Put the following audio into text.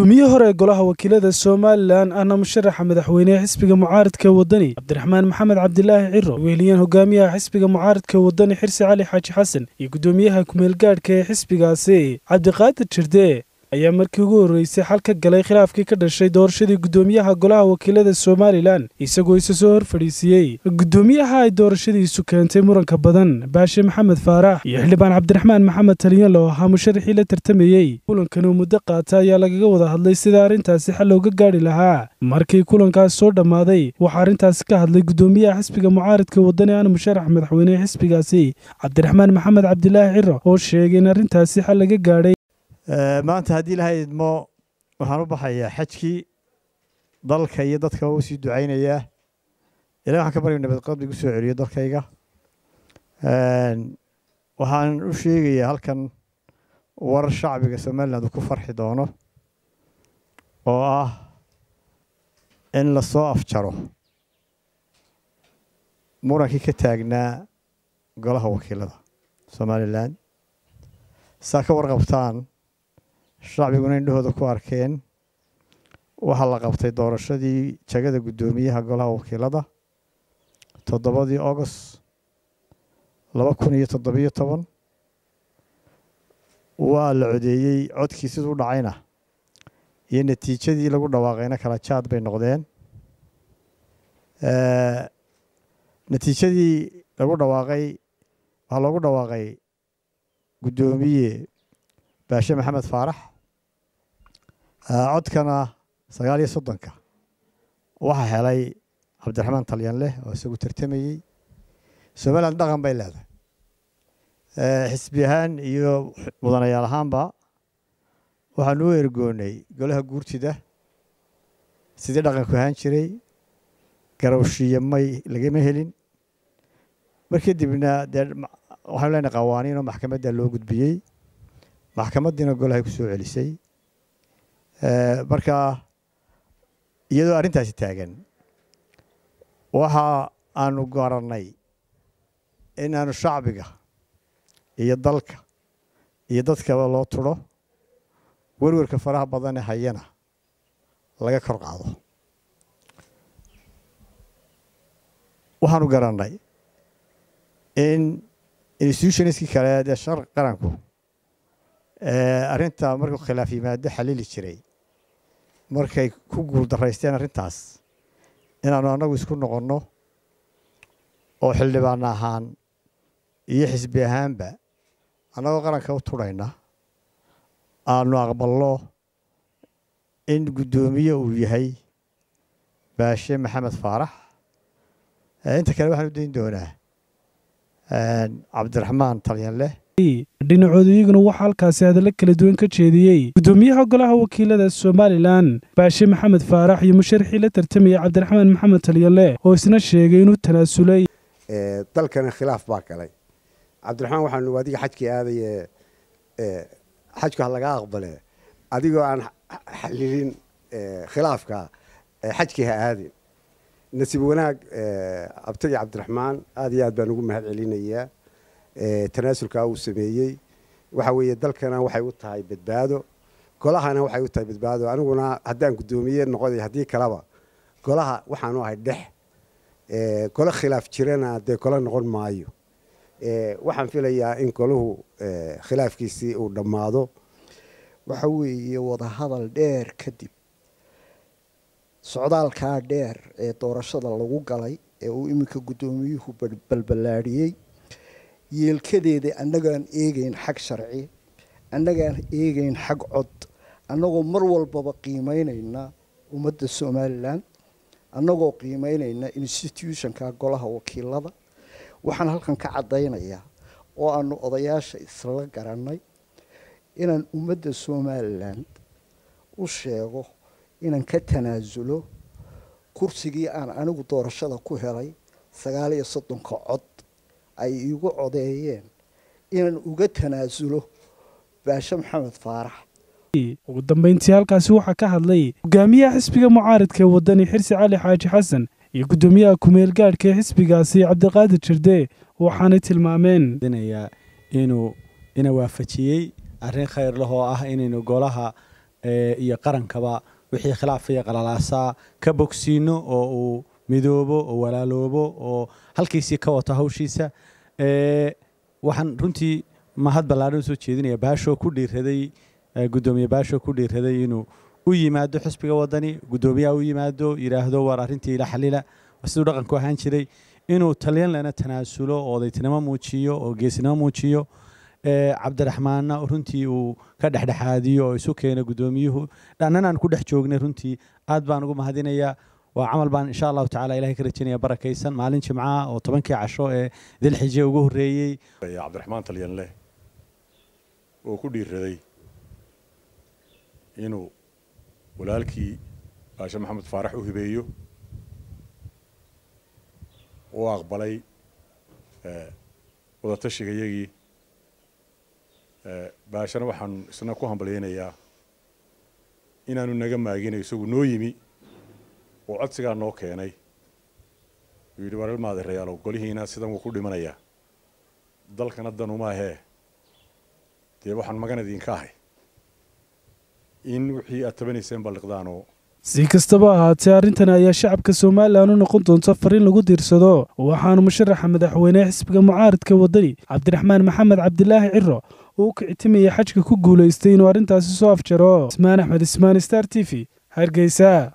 gudoomiyihii hore ee golaha wakiilada somalilan ahna musharaxa madaxweynehe xisbiga mucaaridka wadani cabdiraxmaan maxamed cabdilaahi ciro weheliyeen hogaamiyaha xisbiga mucaaridka wadani xirsi cali xaaji xasan iyo gudoomiyaha kumeelgaadhka ee xisbigaasi cabdiqaadir jirde ayaa markii ugu horreysay xal ka galay khilaafkii ka dhashay doorashadii gudoomiyaha golaha wakiilada somalilan isagoo isa soo hor fadhiisiiyey gudoomiyaha ay doorashadiisu keentay muranka badan baashe maxamed faarax iyo xildhibaan cabdiraxmaan maxamed taliyalo ahaa musharaxii la tartamayey kulankan uu muddo qaata ayaa lagaga wada hadlay sida arrintaasi xal looga gaadhi lahaa markii kulankaas soo dhammaaday waxaa arrintaasi ka hadlay gudoomiyaha xisbiga mucaaridka wadani ana musharax madaxweynehe xisbigaasi cabdiraxmaan maxamed cabdilaahi ciro oo sheegay in arrintaasi xal laga gaadhay maanta haddii ilahay idmo waxaan u baxayaa xajkii dalka iyo dadka u sii ducaynayaa ilahi waxaan ka barya nabad qabli gu soo celiyo dalkayga waxaan u sheegayaa halkan warar shacbiga somaliland uu ku farxi doono oo ah in lasoo afjaro murankii ka taagnaa golaha wakiilada somalilan saa ka warqabtaan shacbiguna indhahooda ku arkeen waxaa la qabtay doorashadii jagada guddoomiyaha golaha wakiilada toddobadii august laba kun iyo toddobiyo toban waa la codeeyey codkii siduu dhacayna iyo natiijadii lagu dhawaaqayna kala jaad bay noqdeen natiijadii lagu dhawaaqay waxaa loogu dhawaaqay guddoomiye baashe maxamed faarax codkana sagaal iyo soddonka waxaa helay cabdiraxmaan talyanleh oo isagu tartamayey somaliland dhaqan bay leedahay xisbi ahaan iyo mudanayaal ahaanba waxaanu u ergoonay golaha guurtida sidii dhaqanku ahaan jiray garawshiya may lagama helin mar kadibna dee waxaanu leenahay qawaaniin oo maxkamadda loo gudbiyey maxkamaddiina golahay ku soo celisay marka iyadoo arrintaasi taagan waxa aanu garannay in aanu shacbiga iyo dalka iyo dadkaba loo turo werwerka faraha badane hayana laga kor qaado waxaanu garannay in institutionskii kale dee shar qaranku arrinta markuu khilaaf yimaado xalili jiray markay ku guul daraysteen arrintaas inaanu annagu isku noqonno oo xildhibaan ahaan iyo xisbi ahaanba annagoo qaranka u turhayna aanu aqbalno in guddoomiye uu yahay baashe maxamed faarax inta kale waxaan u dayn doonaa cabdiraxmaan talyanleh dhinacooda iyaguna waxaa halkaasi hadallo kala duwan ka jeediyey gudoomiyaha golaha wakiilada somalilan baashe maxamed faarax iyo musharaxii la tartamaya cabdiraxmaan maxamed talyanleh oo isna sheegay inuu tanaasulay dalkana khilaaf baa galay cabdiraxmaan waxaanu adiga xajkii aadaye xajku ha laga aqbale adigoo aan xalilin khilaafka xajkii ha aadin nasiib wanaag abtagi cabdiraxmaan aad iyo aad baan ugu mahad celinayaa tanaasulkaa uu sameeyey waxa weeye dalkana waxay u tahay badbaado golahana waxay u tahay badbaado aniguna haddaan guddoomiye noqoday haddii kaleba golaha waxaanu ahay dhex golo khilaaf jirana dee golo noqon maayo waxaan filayaa in golahu khilaafkiisii uu dhammaado waxa weeye wadahadal dheer kadib socdaalkaa dheer ee doorashada lagu galay ee uu iminka guddoomiyuhu balballaadhiyey yeelkadeeda annagaan eegayn xag sharci annagaan eegayn xag cod annagoo mar walbaba qiimeynayna ummadda somalilan annagoo qiimeynayna institutionka golaha wakiilada waxaan halkan ka caddaynayaa oo aanu odayaasha isla garannay inaan ummadda somalilan u sheego inaan ka tanaasulo kursigii aan anigu doorashada ku helay sagaal iyo soddonka cod ay iigu codeeyeen inaan uga tanaasulo baashe maxamed faarax ugu dambayntii halkaasi waxaa ka hadlay hogaamiyaha xisbiga mucaaridka ee wadani xirsi cali xaaji xasan iyo guddoomiyaha kumeel gaadhka ee xisbigaasi cabdiqaadir jirde waxaanay tilmaameen inuu ina waafajiyey arrin khayr leh oo ah inaynu golaha iyo qarankaba wixii khilaafaya qalalaasaa ka bogsiino oo uu midoobo oo walaaloobo oo halkiisii ka wato hawshiisa waxaan runtii mahad ballaadhan usoo jeedinaya baashoo ku dhiiraday guddoomiye baashoo ku dhiiraday inuu u yimaado xisbiga wadani guddoomiyaha u yimaado yidhaahdo waar arrintii ila xalila siduu dhaqanku ahaan jiray inuu talyanlana tanaasulo oo odaytinimo muujiyo oo geesnimo muujiyo cabdiraxmaanna runtii uu ka dhexdhexaadiyo oo isu keeno guddoomiyuhu dhannan aan ku dhex joognay runtii aad baan ugu mahadinayaa waa camal baan insha allahu tacala ilahay ka rajaynaya barakaysan maalin jimcaha oo tobankii casho ee dilxije ugu horreeyey cabdiraxmaan talyanleh oo ku dhiiraday inuu walaalkii baashe maxamed faarax u hibeeyo uu aqbalay wadatashiga-yagii baashana waxaan isna ku hambalyaynayaa inaanu naga maaginayo isagu noo yimi oo codsigaa noo keenay uu yidhi war ilmaadeerayaalow golihiina sidan wuu ku dhimanayaa dalkana danumaahee dee waxaan magan idinka ahay in wixii aad tabanayseen balliqdaanoo si kastaba ahaatee arrintani ayaa shacabka somalilan u noqon doonta fariin lagu diirsado waxaanu musharaxa madaxweynehe xisbiga mucaaridka waddani cabdiraxmaan maxamed cabdilaahi ciro uu u kicitimayay xajka ku guulaystay inuu arrintaasi soo afjaro ismaan axmed ismaan star t v hargeysa